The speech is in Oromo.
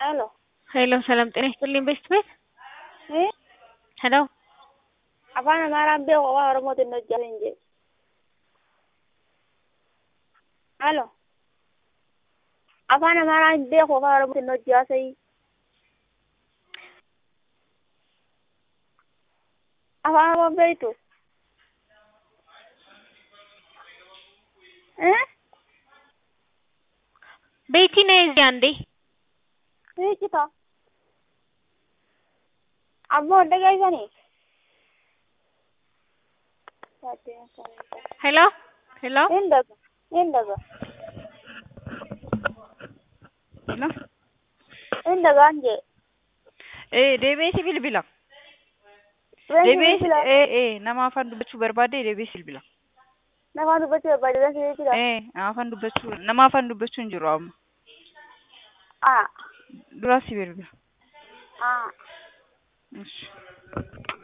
ሄሎ ሄሎ ሰላም ጤና ይስጥልኝ ቤስት ቤት እ ሄሎ afaan amaaraan beeku afaan oromootiin hojjate hin jedhe halo afaan amaaraan beeku afaan oromootiin hojjate afaan oromoo beektu እ ቤቲ ነይ እዚህ አንዴ hiiccita abboo dhagaysanii ሄሎ ሄሎ Indaga, indaga, Hello? indaga anje. Eh, deebi'ee si bilbila. Reensi Deebi'ee bilbila. eh eh nama afaan dubbachuu barbaade deebi'ee si bilbila. Nama dubbachuu barbaade reensi bilbila. Eh, afaan dubbachuu nama afaan dubbachuu hin jiru amma. Ah, Dura si bilbila. ah. Ishi.